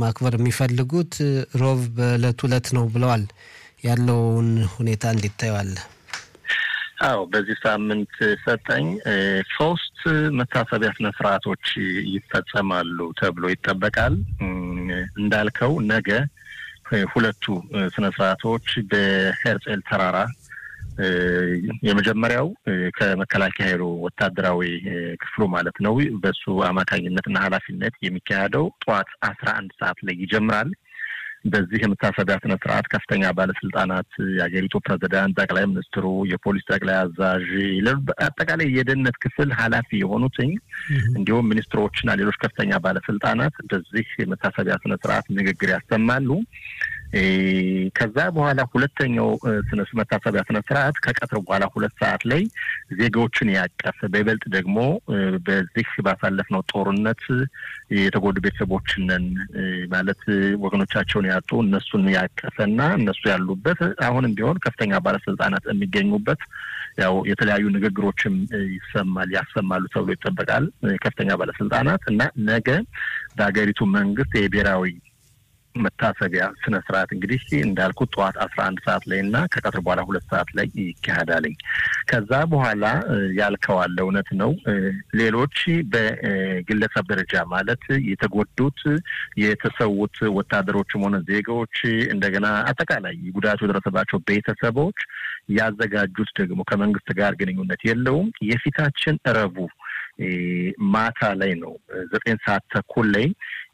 ማክበር የሚፈልጉት ሮብ በዕለት ሁለት ነው ብለዋል። ያለውን ሁኔታ እንዴት ታየዋለህ? አዎ በዚህ ሳምንት ሰጠኝ ሶስት መታሰቢያ ስነ ስርዓቶች ይፈጸማሉ ተብሎ ይጠበቃል። እንዳልከው ነገ ሁለቱ ስነ ስርዓቶች በሄርጼል ተራራ የመጀመሪያው ከመከላከያ ኃይሉ ወታደራዊ ክፍሉ ማለት ነው። በሱ አማካኝነትና ኃላፊነት የሚካሄደው ጠዋት አስራ አንድ ሰዓት ላይ ይጀምራል። በዚህ የመታሰቢያ ስነ ስርዓት ከፍተኛ ባለስልጣናት፣ የሀገሪቱ ፕሬዚዳንት፣ ጠቅላይ ሚኒስትሩ፣ የፖሊስ ጠቅላይ አዛዥ፣ አጠቃላይ የደህንነት ክፍል ኃላፊ የሆኑትኝ እንዲሁም ሚኒስትሮችና ሌሎች ከፍተኛ ባለስልጣናት በዚህ የመታሰቢያ ስነ ስርዓት ንግግር ያሰማሉ። ከዛ በኋላ ሁለተኛው ስነ መታሰቢያ ስነ ስርዓት ከቀትር በኋላ ሁለት ሰዓት ላይ ዜጋዎችን ያቀፈ በይበልጥ ደግሞ በዚህ ባሳለፍነው ጦርነት የተጎዱ ቤተሰቦችንን ማለት ወገኖቻቸውን ያጡ እነሱን ያቀፈና እነሱ ያሉበት አሁንም ቢሆን ከፍተኛ ባለስልጣናት የሚገኙበት ያው የተለያዩ ንግግሮችም ይሰማል ያሰማሉ ተብሎ ይጠበቃል። ከፍተኛ ባለስልጣናት እና ነገ በሀገሪቱ መንግስት የብሔራዊ መታሰቢያ ስነ ስርዓት እንግዲህ እንዳልኩት ጠዋት አስራ አንድ ሰዓት ላይ እና ከቀትር በኋላ ሁለት ሰዓት ላይ ይካሄዳልኝ። ከዛ በኋላ ያልከዋለ እውነት ነው። ሌሎች በግለሰብ ደረጃ ማለት የተጎዱት የተሰዉት ወታደሮችም ሆነ ዜጋዎች እንደገና አጠቃላይ ጉዳቱ የደረሰባቸው ቤተሰቦች ያዘጋጁት ደግሞ ከመንግስት ጋር ግንኙነት የለውም የፊታችን እረቡ ማታ ላይ ነው ዘጠኝ ሰዓት ተኩል ላይ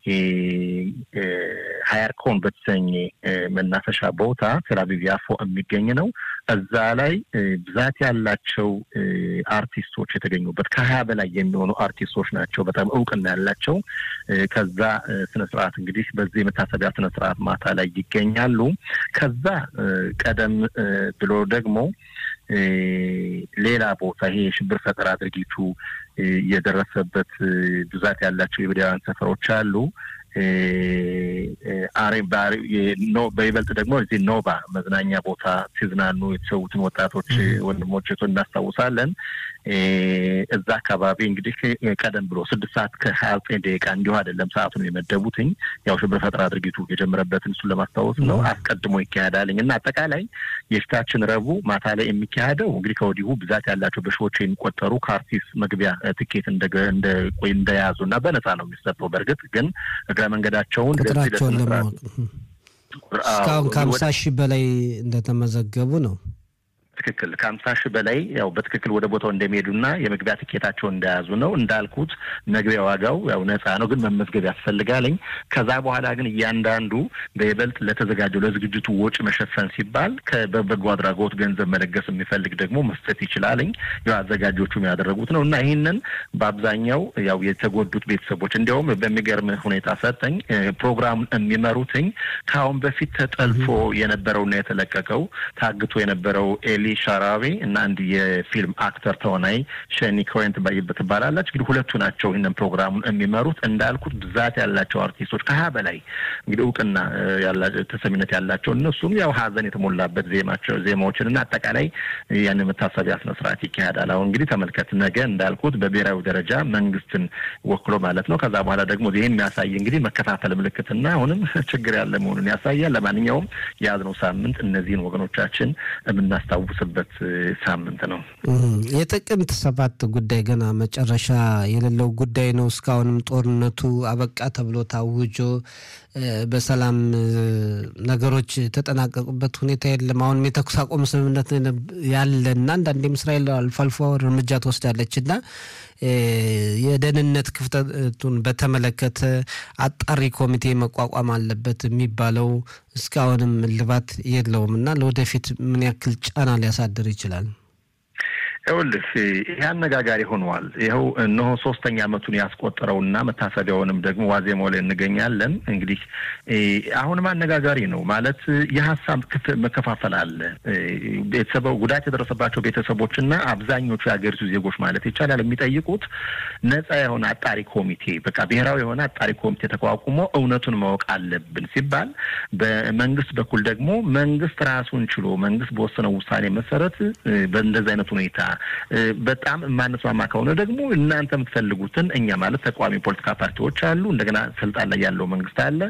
ሀያርኮን በተሰኘ መናፈሻ ቦታ ቴልአቪቭ ያፎ የሚገኝ ነው። እዛ ላይ ብዛት ያላቸው አርቲስቶች የተገኙበት ከሀያ በላይ የሚሆኑ አርቲስቶች ናቸው፣ በጣም እውቅና ያላቸው። ከዛ ስነ ስርዓት እንግዲህ በዚህ የመታሰቢያ ስነ ስርዓት ማታ ላይ ይገኛሉ። ከዛ ቀደም ብሎ ደግሞ ሌላ ቦታ ይሄ የሽብር ፈጠራ ድርጊቱ የደረሰበት ብዛት ያላቸው የይሁዳውያን ሰፈሮች አሉ። አሬ በይበልጥ ደግሞ እዚህ ኖባ መዝናኛ ቦታ ሲዝናኑ የተሰዉትን ወጣቶች ወንድሞች እናስታውሳለን። እዛ አካባቢ እንግዲህ ቀደም ብሎ ስድስት ሰዓት ከሀያ ዘጠኝ ደቂቃ እንዲሁ አይደለም ሰዓቱን የመደቡትኝ ያው ሽብር ፈጠራ ድርጊቱ የጀመረበትን እሱን ለማስታወስ ነው። አስቀድሞ ይካሄዳልኝ እና አጠቃላይ የፊታችን ረቡዕ ማታ ላይ የሚካሄደው እንግዲህ ከወዲሁ ብዛት ያላቸው በሺዎች የሚቆጠሩ ከአርቲስት መግቢያ ትኬት እንደያዙ እና በነፃ ነው የሚሰጠው። በእርግጥ ግን እግረ መንገዳቸውን ቁጥራቸውን ለማወቅ እስካሁን ከሀምሳ ሺህ በላይ እንደተመዘገቡ ነው። ትክክል ከሀምሳ ሺህ በላይ ያው በትክክል ወደ ቦታው እንደሚሄዱና የመግቢያ ትኬታቸውን እንደያዙ ነው። እንዳልኩት መግቢያ ዋጋው ያው ነፃ ነው፣ ግን መመዝገብ ያስፈልጋለኝ። ከዛ በኋላ ግን እያንዳንዱ በይበልጥ ለተዘጋጀው ለዝግጅቱ ወጪ መሸፈን ሲባል በበጎ አድራጎት ገንዘብ መለገስ የሚፈልግ ደግሞ መስጠት ይችላለኝ። ያው አዘጋጆቹም ያደረጉት ነው እና ይህንን በአብዛኛው ያው የተጎዱት ቤተሰቦች እንዲያውም በሚገርም ሁኔታ ሰጠኝ ፕሮግራሙን የሚመሩትኝ ከአሁን በፊት ተጠልፎ የነበረውና የተለቀቀው ታግቶ የነበረው ኤሊ ሻራዊ እና አንድ የፊልም አክተር ተዋናይ ሸኒ ኮሄን ትባላለች። እንግዲህ ሁለቱ ናቸው ይህንን ፕሮግራሙን የሚመሩት። እንዳልኩት ብዛት ያላቸው አርቲስቶች ከሀያ በላይ እንግዲህ እውቅና ተሰሚነት ያላቸው እነሱም ያው ሀዘን የተሞላበት ዜማቸው ዜማዎችን እና አጠቃላይ ያንን መታሰቢያ ስነ ስርዓት ይካሄዳል። አሁን እንግዲህ ተመልከት፣ ነገ እንዳልኩት በብሔራዊ ደረጃ መንግስትን ወክሎ ማለት ነው። ከዛ በኋላ ደግሞ ይህ የሚያሳይ እንግዲህ መከፋፈል ምልክትና አሁንም ችግር ያለ መሆኑን ያሳያል። ለማንኛውም የያዝነው ሳምንት እነዚህን ወገኖቻችን የምናስታውስበት ሳምንት ነው። የጥቅምት ሰባት ጉዳይ ገና መጨረሻ የሌለው ጉዳይ ነው። እስካሁንም ጦርነቱ አበቃ ተብሎ ታውጆ በሰላም ነገሮች የተጠናቀቁበት ሁኔታ የለም። አሁንም የተኩስ አቁም ስምምነት ያለና አንዳንዴም እስራኤል አልፎ አልፎ እርምጃ ትወስዳለች እና የደህንነት ክፍተቱን በተመለከተ አጣሪ ኮሚቴ መቋቋም አለበት የሚባለው እስካሁንም እልባት የለውም እና ለወደፊት ምን ያክል ጫና ሊያሳድር ይችላል? ይኸውልህ ይህ አነጋጋሪ ሆነዋል። ይኸው እነሆ ሶስተኛ ዓመቱን ያስቆጠረውና መታሰቢያውንም ደግሞ ዋዜማው ላይ እንገኛለን። እንግዲህ አሁንም አነጋጋሪ ነው ማለት የሀሳብ መከፋፈል አለ። ቤተሰቡ ጉዳት የደረሰባቸው ቤተሰቦችና አብዛኞቹ የሀገሪቱ ዜጎች ማለት ይቻላል የሚጠይቁት ነጻ የሆነ አጣሪ ኮሚቴ በቃ ብሔራዊ የሆነ አጣሪ ኮሚቴ ተቋቁሞ እውነቱን ማወቅ አለብን ሲባል፣ በመንግስት በኩል ደግሞ መንግስት ራሱን ችሎ መንግስት በወሰነው ውሳኔ መሰረት በእንደዚህ አይነት ሁኔታ በጣም የማንስማማ ከሆነ ደግሞ እናንተ የምትፈልጉትን እኛ ማለት ተቃዋሚ ፖለቲካ ፓርቲዎች አሉ፣ እንደገና ስልጣን ላይ ያለው መንግስት አለ።